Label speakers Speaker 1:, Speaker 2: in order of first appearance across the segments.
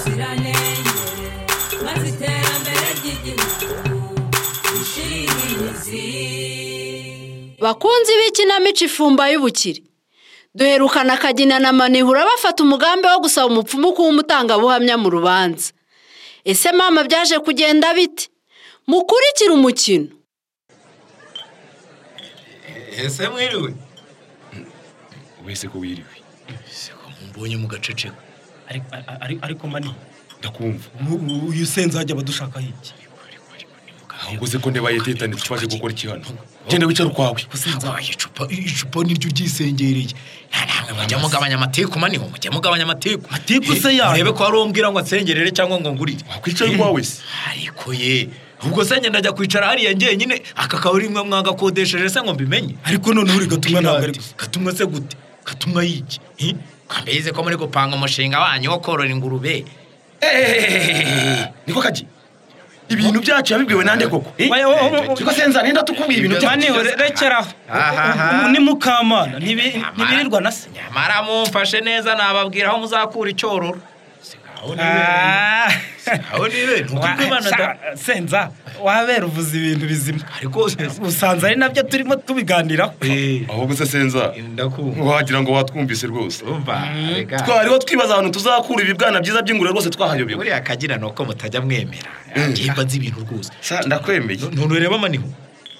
Speaker 1: ubuziranenge maze iterambere ry'igihugu rishinge imizi
Speaker 2: bakunzi b'ikinamico ifumba y'ubukire duherukana akagina na manihura bafata umugambi wo gusaba umupfumu kuba umutangabuhamya mu rubanza ese mama byaje kugenda bite mukurikire umukino
Speaker 3: ese mwiriwe
Speaker 4: wese ko wiriwe
Speaker 3: ese ko mbonye mu gaceceka
Speaker 5: Ariko- ariko- ariko mani
Speaker 4: ndakumva
Speaker 5: ubu uyu se nzajya abadushakaho iki
Speaker 4: ahubwo uzi ko ndeba yetetane twaje gukora iki hano genda wicara ukwawe
Speaker 3: wabaye icupa icupa niryo ryisengereye ntabwo mujya mugabanya amateku maniho mujya mugabanya amateku
Speaker 5: Amatiku se yayo?
Speaker 3: urebe ko hari uwo mbwira ngo ansengerere cyangwa ngo ngurire
Speaker 4: wakwicaye ukwawe se
Speaker 3: ariko ye ubwo se ngenda njya kwicara hariya njyenyine aka kabari mwe mwagakodesheje se ngo mbimenye
Speaker 5: ariko noneho uri gatumwa ntabwo ari gusa
Speaker 3: gatumwa se gute gatumwa yiki mbizi ko muri gupanga umushinga wanyu wo korora ingurube
Speaker 4: Ehehehehe. niko kajya ibintu byacu yabibwiwe nande koko Eh?
Speaker 5: Oya, oya, oya, oya.
Speaker 4: Siko se nzane ndatubwiye ibintu
Speaker 5: mani
Speaker 4: byacu
Speaker 5: rekeraho
Speaker 3: Ahaha.
Speaker 5: ni mukamana ntibi- ntibirirwa na se
Speaker 3: nyamara mumfashe neza nababwira aho muzakura icyororo
Speaker 5: Ah.
Speaker 3: aho ni bene
Speaker 5: Wa- sa- senza wabera uvuze ibintu bizima
Speaker 3: ariko
Speaker 5: usanze ari nabyo turimo tubiganiraho
Speaker 4: ahubwo se senza
Speaker 3: ndakumva
Speaker 4: wagira ngo watwumvise rwose
Speaker 3: umva rega
Speaker 4: twariho twibaza ahantu tuzakura ibibwana byiza by'ingurube rwose twahayobewe
Speaker 3: buriya akagira ni uko mutajya mwemera
Speaker 4: Mm.
Speaker 3: ngimba nzi ibintu rwose
Speaker 4: Sa, ndakwemeye
Speaker 3: none ureba amaniho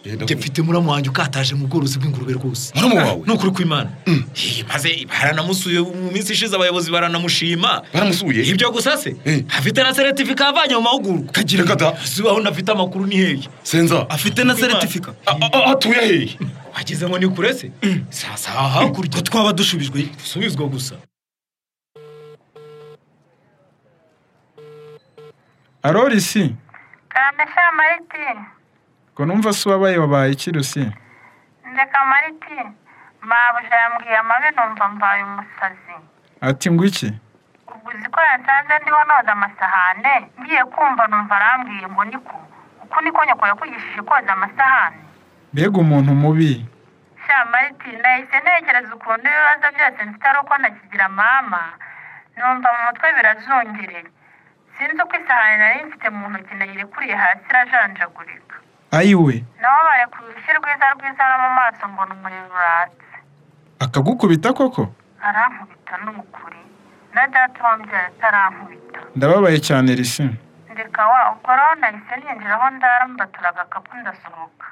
Speaker 3: njye mfite muramu wanjye ukataje mu bworozi bw'ingurube rwose
Speaker 4: Muramu wawe?
Speaker 3: ni ukuri kw'imana Hey, maze baranamusuye mu minsi ishize abayobozi baranamushima
Speaker 4: baramusuye
Speaker 3: ibyo gusa se
Speaker 4: Mm.
Speaker 3: afite na seretifika avanye mu mahugurwa
Speaker 4: kagira kada
Speaker 3: si aho unafite amakuru ni hehe
Speaker 4: senza
Speaker 5: afite na seritifika
Speaker 4: a- a- a- atuye hehe
Speaker 3: wagize ngo ni kure se sasa hakurya
Speaker 5: ko twaba dushubijwe
Speaker 3: dusubizwa gusa
Speaker 6: arorisi
Speaker 7: karamesha mariti
Speaker 6: ngo numva se uwabaye wabaye iki rusi
Speaker 7: ndeka mariti mabuja yambwiye amabi numva mbaye umusazi
Speaker 6: ati ngo iki
Speaker 7: ubwo uzi ko yansanze ndiho noza amasahane ngiye kumva numva arambwiye ngo niko uku niko nyoko yakwigishije koza amasahane
Speaker 6: mbega umuntu mubi
Speaker 7: sha mariti nahise ntekereza ukuntu ibibazo byose mfite ari uko nakigira mama numva mu mutwe birazungereye sinzi uko isahane nari mfite mu ntoki nayirekuriye hasi irajanjagurika
Speaker 6: ayiwe
Speaker 7: nabo barekuye urushyi rwiza rwiza no mu maso mbona umuriro uratse
Speaker 6: akagukubita koko
Speaker 7: arankubita ni ukuri na data wambyaye atarankubita
Speaker 6: ndababaye cyane risi
Speaker 7: ndeka wa ubwo rero nahise ninjira aho ndara mbatura agakapu ndasohoka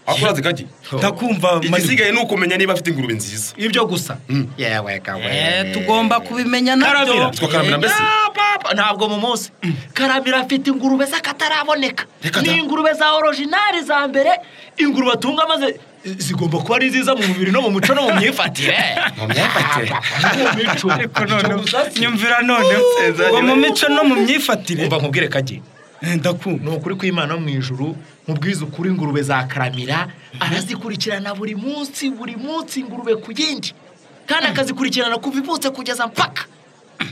Speaker 4: akuraze kajya
Speaker 5: ndakumva mani
Speaker 4: igisigaye ni ukumenya niba afite ingurube nziza
Speaker 3: ibyo gusa
Speaker 4: Mm.
Speaker 3: yewe kawe
Speaker 5: Eh, tugomba kubimenya
Speaker 3: karamira
Speaker 5: nabyo
Speaker 4: Twa karamira mbese?
Speaker 3: Ya, papa, ntabwo mu munsi karamira afite ingurube z'akataraboneka
Speaker 4: Reka da.
Speaker 3: ni ingurube za orijinari za mbere ingurube atunga maze zigomba kuba ari nziza mu mubiri no mu muco no mu myifatire
Speaker 4: Mu myifatire.
Speaker 3: mu mico
Speaker 5: ariko noneho
Speaker 3: Icyo gusa si-
Speaker 5: nyumvira noneho
Speaker 4: senza
Speaker 5: ngo mu
Speaker 4: nyine.
Speaker 5: mico no mu myifatire
Speaker 3: umva nkubwire kajye
Speaker 5: Eh, ndakumva
Speaker 3: ni ukuri kw'imana mu ijuru mubwiza ukuri ingurube za karamira arazikurikirana buri munsi buri munsi ingurube ku yindi kandi akazikurikirana kuva ivutse kugeza mpaka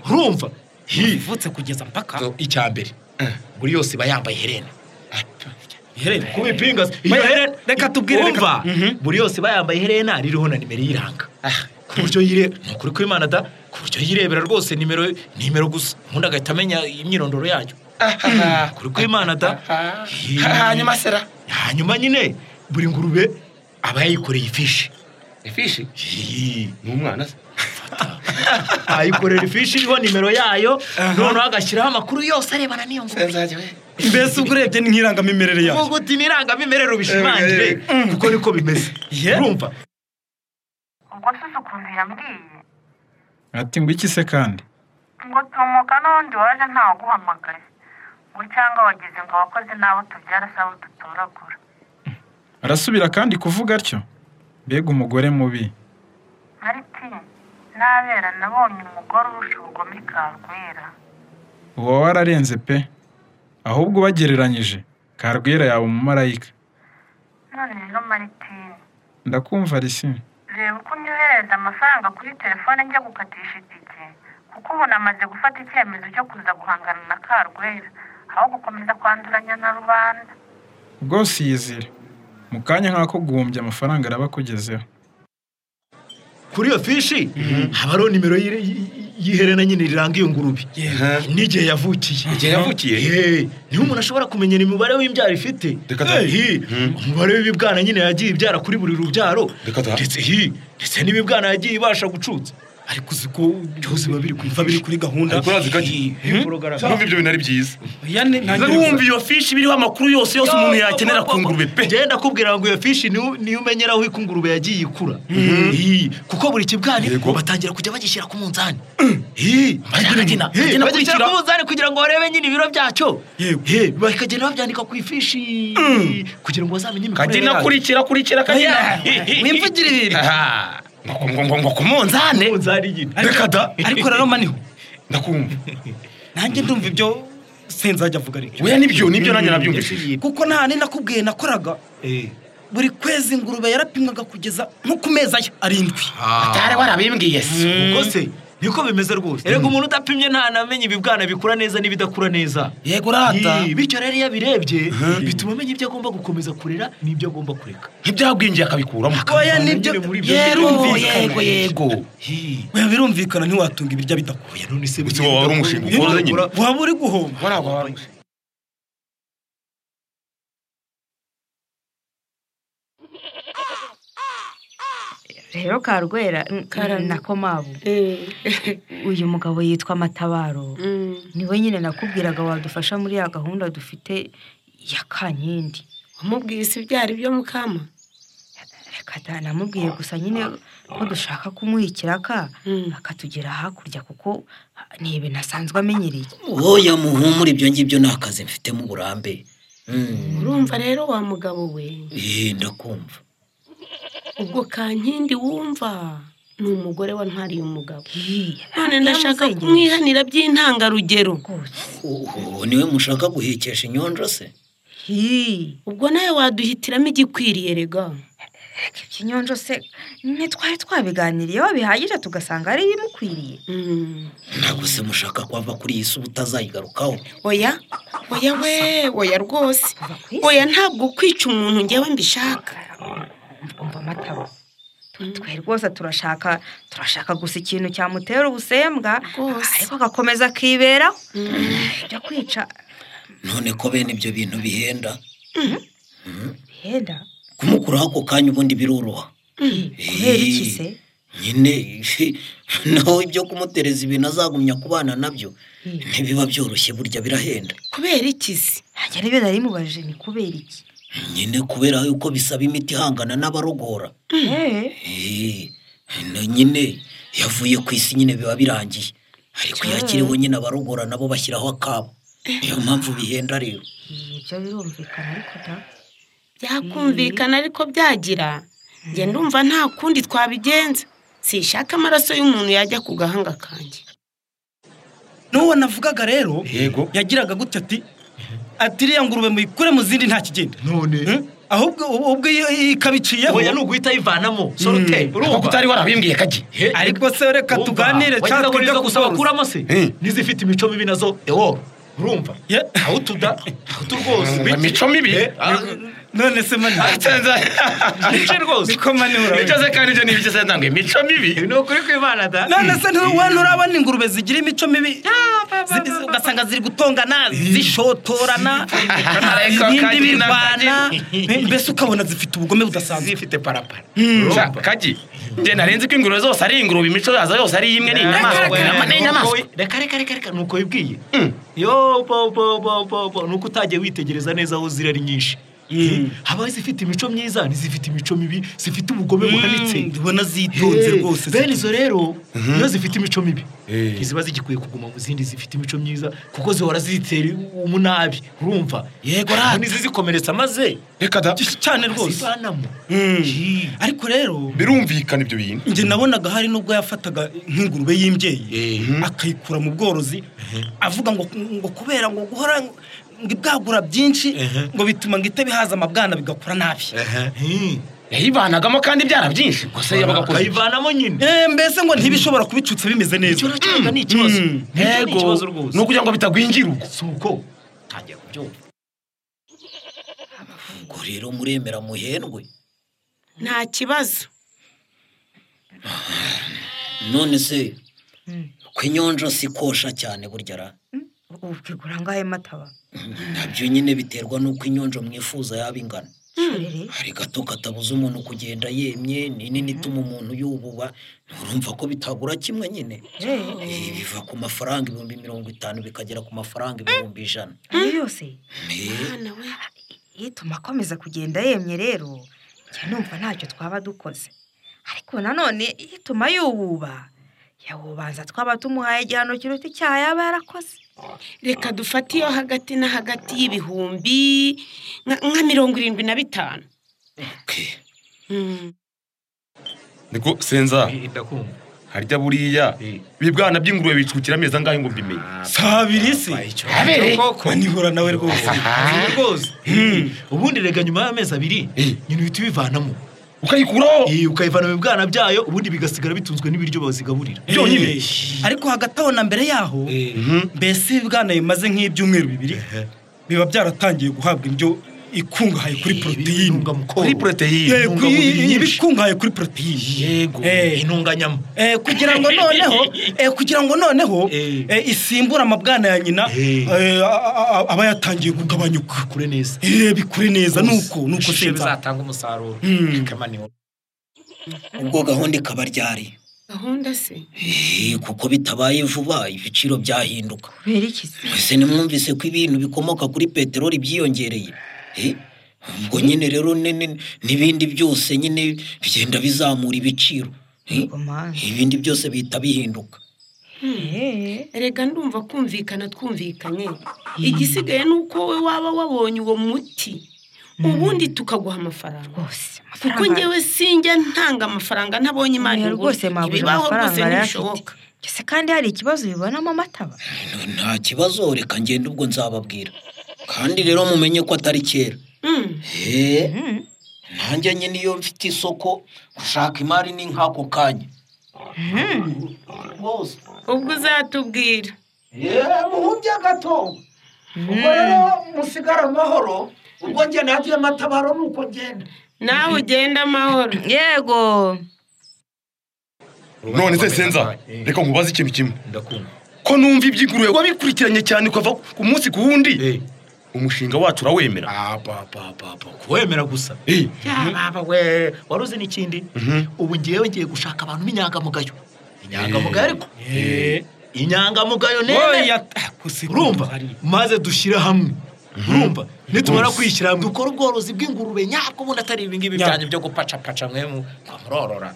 Speaker 3: urumva Hi.
Speaker 5: ivutse kugeza mpaka
Speaker 3: icya mbere buri yose iba yambaye iherena
Speaker 5: iherena
Speaker 3: ku bipinga se. Iyo
Speaker 5: Oya,
Speaker 3: herena
Speaker 5: reka tubwire, reka-
Speaker 3: Urumva?
Speaker 5: Mhm.
Speaker 3: buri yose iba yambaye iherena ririho na nimero iyiranga ku buryo yire ni ukuri kw'imana da ku buryo yirebera rwose nimero nimero gusa ubundi agahita amenya imyirondoro yayo kuri kw'imana da Hi.
Speaker 4: hanyuma sera
Speaker 3: hanyuma nyine buri ngurube aba yayikoreye ifishi
Speaker 4: ifishi ni umwana se
Speaker 3: ayikorera ifishi iriho nimero yayo noneho agashyiraho amakuru yose arebana n'iyo ngurube
Speaker 4: senza we
Speaker 5: mbese ubwo urebye n'irangamimerere yayo
Speaker 3: uvuga uti nirangamimerere ubishimangire kuko niko bimeze
Speaker 5: Yeah.
Speaker 3: urumva
Speaker 7: ubwo suze ukuntu yambwiye
Speaker 6: ati ngo iki se kandi
Speaker 7: ngo tumuka n'ubundi waje ntawuguhamagaye ngo cyangwa wagize ngo abakozi n'abo tubyara si abo dutoragura
Speaker 6: arasubira kandi kuvuga atyo mbega umugore mubi
Speaker 7: mariti nabera nabonye umugore urusha ubugome karwera
Speaker 6: uba wararenze pe ahubwo ubagereranyije karwira yaba umumarayika
Speaker 7: none rero maritini
Speaker 6: ndakumva risi
Speaker 7: reba uko unyohereza amafaranga kuri telefone njya gukatisha itike kuko ubu namaze gufata icyemezo cyo kuza guhangana na karwera aho gukomeza kwanduranya na rubanda
Speaker 6: rwose iyizire mu kanya nk'ako guhumbya amafaranga araba akugezeho
Speaker 3: kuri iyo fishi haba hariho nimero y'ire- y- y- yiherena nyine riranga iyo ngurube n'igihe yavukiye
Speaker 4: Igihe yavukiye?
Speaker 3: Eh, niho umuntu ashobora kumenyera umubare w'imbyaro ifite
Speaker 4: Reka ta.
Speaker 3: Eh, umubare w'ibibwana nyine yagiye ibyara kuri buri rubyaro
Speaker 4: Reka ta.
Speaker 3: ndetse hi, ndetse n'ibibwana yagiye ibasha gucutsa ariko uzi ko byose biba biri kumva biri kuri gahunda
Speaker 4: Ariko urazi ko agi-
Speaker 3: Eh, porogaramu.
Speaker 4: Numva ibyo bintu ari byiza
Speaker 5: Oya, ni- ntangira
Speaker 4: numva iyo fishi biriho amakuru yose yose umuntu yakenera ku ngurube pe
Speaker 3: ngenda akubwira ngo iyo fishi niyo niyo umenyera aho ingurube yagiye ikura Iyi, kuko buri kibwani
Speaker 4: Yego.
Speaker 3: batangira kujya bagishyira ku munzani Iyi,
Speaker 4: Bagena-
Speaker 3: Iyi,
Speaker 4: bagena
Speaker 3: bagishyira
Speaker 4: kurikira.
Speaker 3: ku munzani kugira ngo barebe nyine ibiro byacyo
Speaker 4: Yego.
Speaker 3: Iyi, bakagenda babyandika ku ifishi kugira ngo bazamenye imikorere
Speaker 4: kagena
Speaker 3: yayo
Speaker 4: kurikira kurikira kagena
Speaker 5: wimvugire ibintu.
Speaker 4: Aha, ngo- ngo- ngo- ngo ku munzani
Speaker 3: munzani nyine
Speaker 4: reka da
Speaker 5: ariko rero maniho
Speaker 4: ndakumva
Speaker 5: nanjye ndumva ibyo senzajya avuga ariko
Speaker 4: weya nibyo nibyo nanjye nabyumvishije
Speaker 5: kuko nta handi nakubwiye nakoraga buri kwezi ingurube yarapimwaga kugeza nko ku mezi aya arindwi
Speaker 4: atari warabimbwiye se
Speaker 3: ubwo se niko bimeze rwose erega umuntu udapimye ntanamenya ibibwana bikura neza n'ibidakura neza
Speaker 5: yego rata
Speaker 3: Iyi, bityo rero iyo abirebye bituma amenya ibyo agomba gukomeza kurera n'ibyo agomba kureka
Speaker 4: ntibyagwingiye akabikuramo
Speaker 5: oya
Speaker 3: Akabivana
Speaker 5: nibyo
Speaker 3: nyine muri ibyo
Speaker 5: yego
Speaker 3: birumvikana.
Speaker 5: yego yego
Speaker 3: Hi.
Speaker 5: oya birumvikana ntiwatunga ibirya bidakuye
Speaker 3: none se
Speaker 4: Gusa waba wari umushinga ukora nyine.
Speaker 5: waba uri guhomba
Speaker 8: rero karwera n- na komabu uyu mugabo yitwa matabaro niwe nyine nakubwiraga wadufasha muri ya gahunda dufite ya kankindi
Speaker 9: wamubwiye si byari byo mukama
Speaker 8: reka da namubwiye gusa nyine ko dushaka kumuha ikiraka akatugera hakurya kuko ni ibintu asanzwe amenyereye
Speaker 10: wowe muhumure ibyo ngibyo ni akazi mfitemo uburambe Mm.
Speaker 9: urumva rero wa mugabo we
Speaker 10: Eh, ndakumva
Speaker 9: ubwo kankindi wumva ni umugore wa ntwariye umugabo
Speaker 8: Hi,
Speaker 9: none ndashaka
Speaker 8: yaramuzengereje.
Speaker 9: kumwihanira by'intangarugero
Speaker 10: Oho, niwe mushaka guhekesha inyonjo se
Speaker 8: hi
Speaker 9: ubwo nawe waduhitiramo igikwiriye rega
Speaker 8: reka ikinyonjo se ntitwari twabiganiriye wabihagije tugasanga ari ibimukwiriye
Speaker 9: Mm.
Speaker 10: ntabwo se mushaka kwava kuri iyi si ubutazayigarukaho
Speaker 9: oya oya we oya rwose oya ntabwo kwica umuntu njyewe mbishaka
Speaker 8: umva amatabo twe rwose turashaka turashaka gusa ikintu cyamutera ubusembwa
Speaker 9: Rwose.
Speaker 8: ariko agakomeza akiberaho ibyo kwica
Speaker 10: none ko bene ibyo bintu bihenda
Speaker 8: bihenda
Speaker 10: kumukuraho ako kanya ubundi biroroha
Speaker 8: kubera iki se
Speaker 10: nyine naho ibyo kumutereza ibintu azagumya kubana nabyo
Speaker 8: Mm.
Speaker 10: ntibiba byoroshye burya birahenda
Speaker 9: kubera iki se
Speaker 8: ntabwo ari byo nari mubajije ni kubera iki
Speaker 10: nyine kubera yuko bisaba imiti ihangana n'abarogora
Speaker 8: Eh,
Speaker 10: Eh, na nyine yavuye ku isi nyine biba birangiye ariko iyo akiriho nyine abarogora nabo bashyiraho akabo niyo mpamvu bihenda rero
Speaker 8: ibyo birumvikana ariko da
Speaker 9: byakumvikana ariko byagira njye ndumva nta kundi twabigenza sishaka amaraso y'umuntu yajya ku gahanga kanjye
Speaker 5: n'uwo navugaga rero
Speaker 4: yego
Speaker 5: yagiraga gute ati ati iriya ngurube muyikure mu zindi nta kigenda
Speaker 3: none
Speaker 5: Hmm? ahubwo ubwo iyo- iyo ikabiciyeho
Speaker 3: oya ni uguhita ayivanamo sorute
Speaker 4: kuko
Speaker 3: urumva
Speaker 4: utari warabimbwiye kagi
Speaker 3: He-
Speaker 5: ariko se reka
Speaker 3: Urumva,
Speaker 5: tuganire
Speaker 3: wagize
Speaker 5: cyangwa
Speaker 3: ngo nizo
Speaker 5: twige
Speaker 3: gusa
Speaker 5: gusora
Speaker 3: bakuramo se
Speaker 4: Eh.
Speaker 3: n'izifite imico mibi nazo ewo urumva
Speaker 5: Ye.
Speaker 3: aho utuda aho utu rwose
Speaker 4: Urumva imico mibi?
Speaker 3: Eh, ah,
Speaker 5: none se mani
Speaker 3: niki rwose
Speaker 5: niko mani
Speaker 4: ibyo
Speaker 5: urabizi
Speaker 4: se kandi ibyo ni ibyo se ntabwo imico mibi
Speaker 3: ni ukuri kw'imana da
Speaker 5: none se ntuwe nturabona ingurube zigira imico mibi Zi- zi- ugasanga ziri gutongana zishotorana
Speaker 4: Ariko
Speaker 5: ibindi
Speaker 4: kandi
Speaker 5: birwana mbese ukabona zifite ubugome budasanzwe
Speaker 3: zifite parapara
Speaker 4: Sha, kagi njye narenze ko ingurube zose ari ingurube imico yazo yose ari imwe ni inyamaswa inama ni inyamaswa
Speaker 3: reka reka reka reka nuko wibwiye yo bo bo bo bo bo nuko utagiye witegereza neza aho ziri ari nyinshi habaho izifite imico myiza n'izifite imico mibi zifite ubugome buhanitse
Speaker 5: ndibona zitonze
Speaker 3: Eh,
Speaker 5: rwose
Speaker 3: bene izo rero iyo zifite imico mibi
Speaker 4: Eh.
Speaker 3: ntiziba zigikwiye kuguma mu zindi zifite imico myiza kuko zihora zitera umunabi urumva
Speaker 5: Yego, rata.
Speaker 3: ntizizikomeretsa maze
Speaker 4: reka da
Speaker 5: cyane rwose
Speaker 3: zivanamo Hi.
Speaker 5: ariko rero
Speaker 4: birumvikana ibyo bintu
Speaker 5: njye nabonaga hari n'ubwo yafataga nk'ingurube y'imbyeyi akayikura mu bworozi avuga ngo ngo kubera ngo guhora ngo ibwagura byinshi ngo bituma ngo itabihaza amabwana bigakura nabi
Speaker 3: Hi.
Speaker 4: yayivanagamo kandi ibyara byinshi gusa yabaga akoze
Speaker 3: akayivanamo nyine
Speaker 5: Eh, mbese ngo ntibishobora kubicutsa bimeze neza
Speaker 3: icyo nakiraga ni ikibazo Nicyo ni ikibazo rwose
Speaker 4: ni ukugira ngo bitagwingira ubwo
Speaker 3: si uko ntangiye kubyumva
Speaker 10: ubwo rero muremera muhendwe
Speaker 9: nta kibazo
Speaker 10: none se
Speaker 11: kwinyonjo si kosha cyane burya ra
Speaker 8: ubu ukigura angahe mataba
Speaker 11: nabyo nyine biterwa n'uko inyonjo mwifuza yaba ingana hari gato katabuza umuntu kugenda yemye ni nini ituma umuntu yububa urumva ko bitagura kimwe nyine Eh, biva ku mafaranga ibihumbi mirongo itanu bikagera ku mafaranga ibihumbi ijana
Speaker 8: iyo yose
Speaker 11: Eh,
Speaker 8: ituma akomeza kugenda yemye rero njya numva ntacyo twaba dukoze ariko nanone ituma yuwuba yawubanza twaba tumuhaye igihano kiruta icyaha yaba yarakoze
Speaker 7: reka dufate iyo hagati na hagati y'ibihumbi nka- nka mirongo irindwi na bitanu Mm.
Speaker 4: niko senza harya buriya bibwana by'ingurube bicukira amezi angahe ngo mbimenye
Speaker 5: saa abiri se
Speaker 4: Abere.
Speaker 5: nihura nawe rwose
Speaker 3: rwose ubundi rega nyuma y'amezi abiri nyina uhita ubivanamo
Speaker 4: ukayikuraho
Speaker 3: ukayivana mu bwana byayo ubundi bigasigara bitunzwe n'ibiryo bazigaburira
Speaker 5: byonyine ariko hagati aho na mbere yaho mbese ibibwana bimaze nk'ibyumweru bibiri biba byaratangiye guhabwa indyo ikungahaye kuri poroteyine kuri
Speaker 4: poroteyine
Speaker 5: ibikungahaye kuri poroteyine yego
Speaker 3: intunganyama
Speaker 5: kugira ngo noneho eh, kugira ngo noneho eh, isimbure amabwana ya nyina eh, a- a- a- aba yatangiye kugabanyuka
Speaker 3: bikure neza
Speaker 5: bikure neza nuko nuko
Speaker 11: Ishusho
Speaker 5: senza
Speaker 3: bizatanga umusaruro
Speaker 11: ubwo gahunda ikaba ryari
Speaker 7: gahunda se
Speaker 11: Eh, kuko bitabaye vuba ibiciro byahinduka
Speaker 8: kubera iki se
Speaker 11: mwese nimwumvise ko ibintu bikomoka kuri peteroli byiyongereye Eh, ubwo nyine rero ni- ni- n'ibindi byose nyine bigenda bizamura ibiciro Eh, ibindi byose bihita bihinduka
Speaker 7: rega ndumva kumvikana twumvikanye igisigaye ni uko wowe waba wabonye uwo muti ubundi tukaguha amafaranga kuko
Speaker 8: amafaranga-
Speaker 7: ngewe sinjya ntanga amafaranga ntabonye imana
Speaker 8: Oya,
Speaker 7: ingura.
Speaker 8: rwose mwabuze
Speaker 7: Ibibaho
Speaker 8: amafaranga
Speaker 7: rwose
Speaker 8: yari afite.
Speaker 7: ntibishoboka
Speaker 8: ese kandi hari ikibazo bibonamo amataba
Speaker 11: nta kibazo reka ngende ubwo nzababwira kandi rero mumenye ko atari kera Eh, nanjye nyine iyo mfite isoko gushaka imari ni nk'ako kanya rwose
Speaker 7: ubwo uzatubwira
Speaker 11: muhumbya gato ubwo rero musigara amahoro ubwo njye nagiye amatabaro ni uko ngenda
Speaker 7: nawe ugenda amahoro
Speaker 8: yego
Speaker 4: none se senza reka nkubaze ikintu kimwe ko numva iby'ingurube wabikurikiranye cyane ukava ku munsi ku wundi umushinga wacu urawemera
Speaker 3: kuwemera gusa yababa we wari uzi n'ikindi ubu ngewe ngiye gushaka abantu b'inyangamugayo inyangamugayo ariko inyangamugayo nene urumva maze dushyire hamwe urumva nitumara kwishyira hamwe dukore ubworozi bw'ingurube nyabwo ubundi atari ibingibi byanyu byo gupacapaca mwe mu- mwa murorora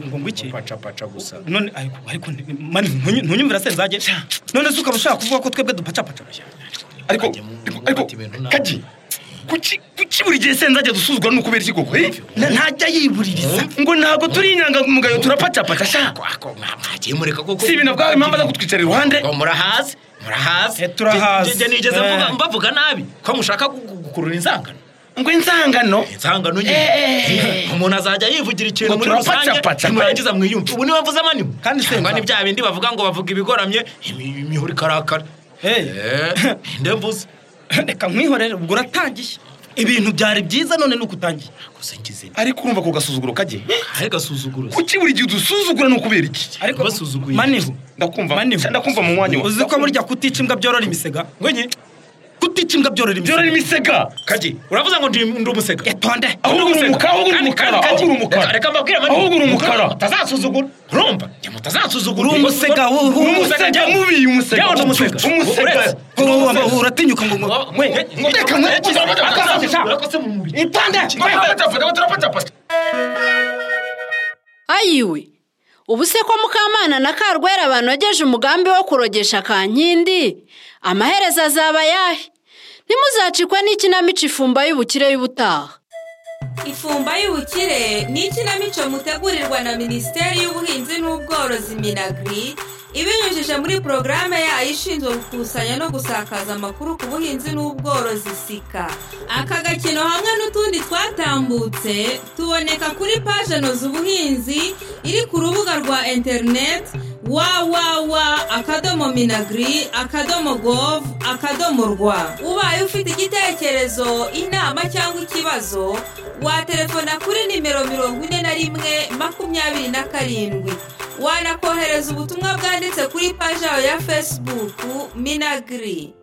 Speaker 5: ngo ngwiki
Speaker 3: gupacapaca gusa
Speaker 5: none ariko ariko nti- mani ntunyu- ntunyumvira senzage none se ukaba ushaka kuvuga ko twebwe dupacapaca
Speaker 4: ariko ariko kaji kuki kuki buri gihe senzajya dusuzugura ni ukubera iki koko eh?
Speaker 5: Na- ntajya yibuririza
Speaker 4: ngo ntabwo turi inyangamugayo turapacapaca sha
Speaker 3: mwagiye mureka koko
Speaker 4: si ibintu bwawe impamvu aza kutwicara iruhande
Speaker 3: ngo murahazi murahazi
Speaker 4: turahazi.
Speaker 3: Njye- njye nigeze mvuga-
Speaker 4: Eh.
Speaker 3: mbavuga nabi ko mushaka gu- gu- gukurura inzangano
Speaker 4: ngo inzangano
Speaker 3: inzangano nyine
Speaker 4: Eh.
Speaker 3: umuntu azajya yivugira ikintu
Speaker 4: Ngo
Speaker 3: muri rusange
Speaker 4: turapacapaca.
Speaker 3: nimurangiza mwiyumve ubu niwe mvuze amaniho kandi cyangwa ni bya bindi bavuga ngo bavuga ibigoramye imi- imihoro ikarakara nde mvuze
Speaker 5: reka nkwihorere ubwo uratangiye ibintu byari byiza none nuko utangiye
Speaker 4: ariko urumva ko gasuzuguro kajye
Speaker 3: kare gasuzuguro
Speaker 4: kuki buri gihe udusuzugura ni ukubera iki
Speaker 5: ariko
Speaker 3: basuzuguye
Speaker 5: maniho
Speaker 4: ndakumva ndakumva mu mwanya
Speaker 5: uzi ko burya kutica imbwa byorora imisega ngwenye kutica imbwa byorora imisega
Speaker 4: byorora imisega kaji
Speaker 3: uravuze ngo ndi ndi umusega
Speaker 5: etonde
Speaker 4: ahubwo uri umukara ahubwo uri
Speaker 3: Kandi-
Speaker 4: umukara
Speaker 3: kandi-
Speaker 4: ahubwo uri umukara
Speaker 3: reka mbabwire amaniho
Speaker 4: ahubwo uri umukara
Speaker 3: mutazasuzugura urumva njye mutazasuzugura
Speaker 5: Uri umusega, wu- wu- umusega mubi, umusega.
Speaker 3: yawe ni umusega
Speaker 5: Umusega.
Speaker 3: Uretse-
Speaker 5: Ubu- ubu- ubu- uratinyuka ngo- ngo- Reka mwe- Akasazi, sha. Itonde, mwe.
Speaker 9: ayiwe ubu se ko mukamana na karwera banogeje umugambi wo kurogesha kankindi amaherezo azaba ayahe ntimuzacikwe n'ikinamico ifumba y'ubukire y'ubutaha
Speaker 1: ifumba y'ubukire ni ikinamico mutegurirwa na minisiteri y'ubuhinzi n'ubworozi minagri ibinyujije muri porogaramu yayo ishinzwe gukusanya no gusakaza amakuru ku buhinzi n'ubworozi sika aka gakino hamwe n'utundi twatambutse tuboneka kuri paje noza ubuhinzi iri ku rubuga rwa interineti wawawa akadomo minagri akadomo gov akadomo rwa ubaye ufite igitekerezo inama cyangwa ikibazo waterefona kuri nimero mirongo ine na rimwe makumyabiri na karindwi wanakohereza ubutumwa bwanditse kuri paji yawe ya fesibuku minagiri